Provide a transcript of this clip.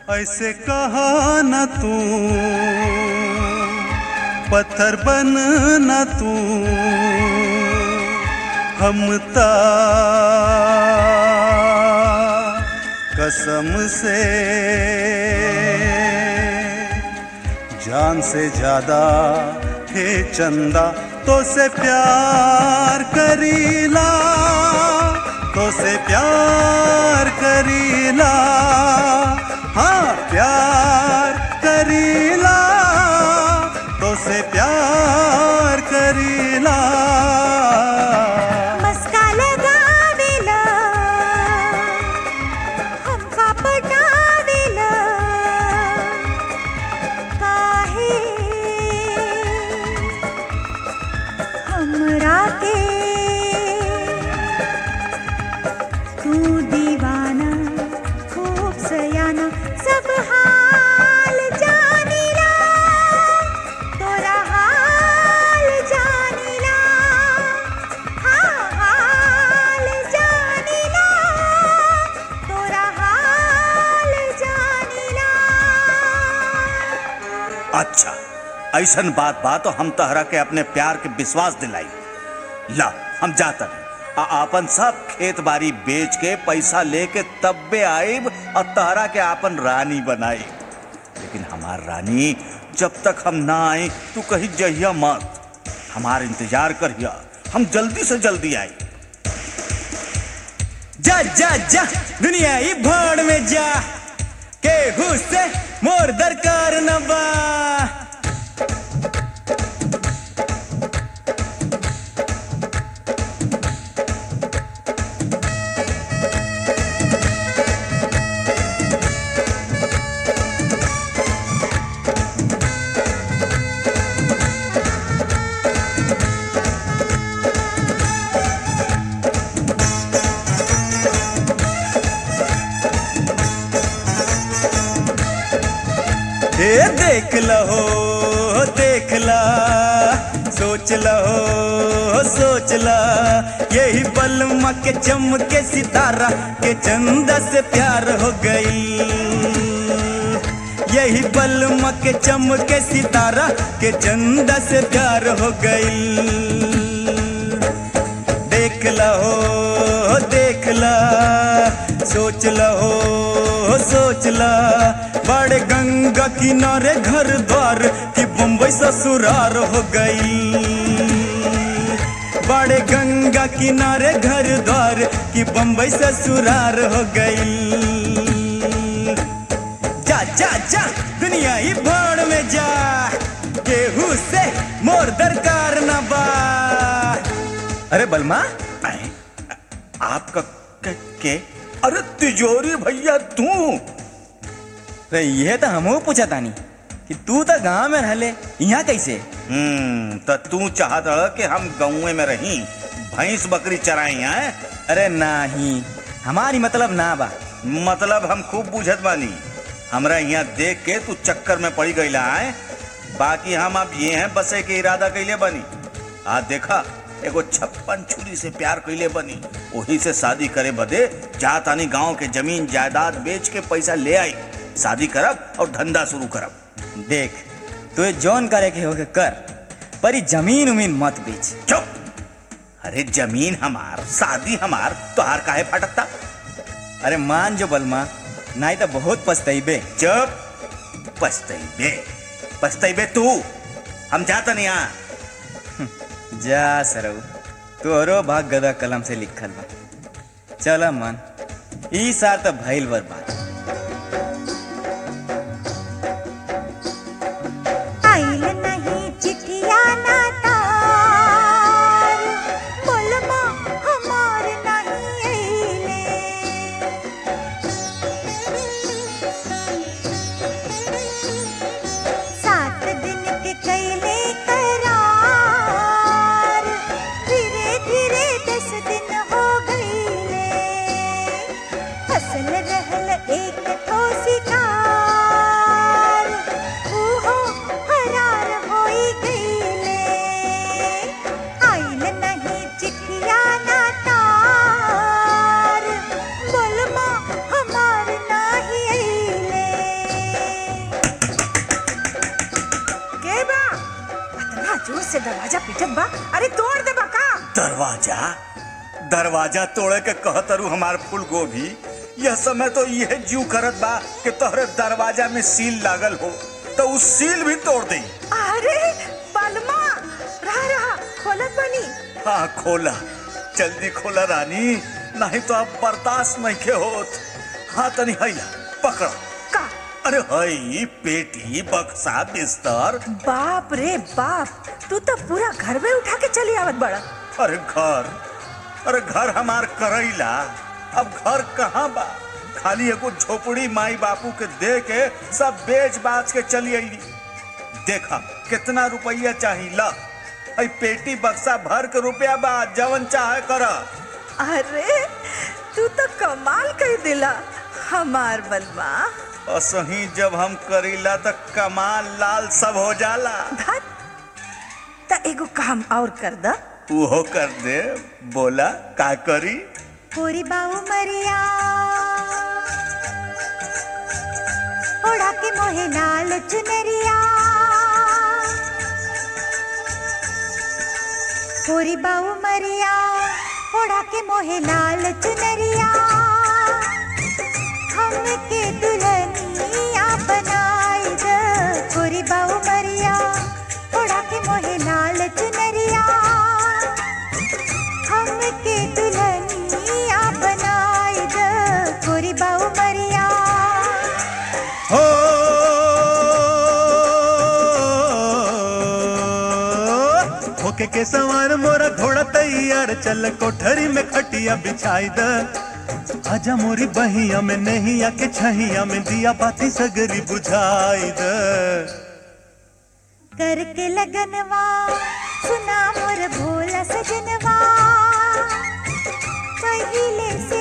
ऐसे कहा न तू पत्थर बन न तू हम ता कसम से जान से ज्यादा हे चंदा तो से प्यार करीला तो से प्यार करीला हाँ प्यार करीला तो से प्यार करीला मस्का लगावेला हमका पटावेला काहे हमरा के तू दीवाना खूब सयाना सब हाल जानिला तोरा हाल जानिला हाँ हाल जानिला तोरा हाल जानिला अच्छा ऐसन बात बा तो हम तहरा के अपने प्यार के विश्वास दिलाई ला हम जाता नहीं आ आपन सब खेत बाड़ी बेच के पैसा लेके तब्बे आइब और तहरा के आपन रानी बनाई लेकिन हमार रानी जब तक हम ना आए तू कहीं जहिया मत हमार इंतजार करिया हम जल्दी से जल्दी आई जा जा जा दुनिया ही भाड़ में जा केहू से मोर दरकार न बा ए देख लहो देख ला सोच लहो सोच ला यही बलमा के चमके सितारा के चंदा से प्यार हो गई यही बलमा के चमके सितारा के चंदा से प्यार हो गई देख लहो देख ला सोच लहो सोच ला बड़े गंगा किनारे घर द्वार की बम्बई ससुरार हो गई बड़े गंगा किनारे घर द्वार की बम्बई ससुरार हो गई जा जा जा दुनिया ही भाड़ में जा केहू से मोर दरकार न बा अरे बलमा आए, आपका के, के अरे तिजोरी भैया तू रे ये तो हमहू पूछा तानी कि तू तो गांव में रहले यहाँ कैसे हम्म तो तू चाहत रह कि हम गाँव में रही भैंस बकरी चराई हैं अरे नाही हमारी मतलब ना बा मतलब हम खूब बुझत बानी हमरा यहाँ देख के तू चक्कर में पड़ी गईला है बाकी हम अब ये हैं बसे के इरादा कैले बनी आ देखा एगो छप्पन छुरी से प्यार कैले बनी वही से शादी करे बदे जा तानी गांव के जमीन जायदाद बेच के पैसा ले आई शादी करब और धंधा शुरू करब देख तुझे जौन करे के होके कर पर ई जमीन उमीन मत बेच चुप अरे जमीन हमार शादी हमार तोहार काहे फटकता अरे मान जो बलमा नहीं तो बहुत पछतैबे चुप पछतैबे पछतैबे तू हम जाता नहीं यहाँ जा सरऊ तोरो भाग गदा कलम से लिखल बा चल मन ई सार तो भइल बर्बाद आइल नहीं चिठिया ना तार बोलमा हमार नहीं आइले सात दिन के कैले करार धीरे धीरे दस दिन हो गईले फसल रहल से दरवाजा पिटत बा अरे तोड़ दे बा का दरवाजा दरवाजा तोड़े के कहतरू हमार फूल गोभी यह समय तो यह जू करत बा कि तोहरे दरवाजा में सील लागल हो तो उस सील भी तोड़ दे अरे बलमा रहा रहा खोलत बनी हाँ खोला जल्दी खोला रानी नहीं तो अब बर्दाश्त नहीं के होत हाँ तनी हैला पकड़ा का अरे हई पेटी बक्सा बिस्तर बाप रे बाप तू तो पूरा घर में उठा के चली आवत बड़ा अरे घर अरे घर हमार करैला अब घर कहाँ बा खाली एगो झोपड़ी माई बापू के दे के सब बेच बाच के चली अइली देखा कितना रुपया चाहिए ला हई पेटी बक्सा भर के रुपया बा जवन चाहे कर अरे तू तो कमाल कर दिला हमार बलमा असही जब हम करीला त कमाल लाल सब हो जाला धत त एगो काम और कर द उहो कर दे बोला का करी पूरी बाऊ मरिया ओढ़ा के मोहे नाल चुनरिया पूरी बाऊ मरिया ओढ़ा के मोहे नाल चुनरिया हमके दुल्हनिया बनाई द पूरी बाऊ मरिया ओढ़ा के मोहे नाल चुनरिया हमके दुल्हनिया बनाई द गोरी बाऊ मरिया हो होके के सवार मोरा घोड़ा तैयार चल कोठरी में खटिया बिछाई द आजा मोरी बहिया में नहीं आके छहिया में दिया बाती सगरी बुझाई द करके लगनवा सुना मोर भोला सजनवा पहिले से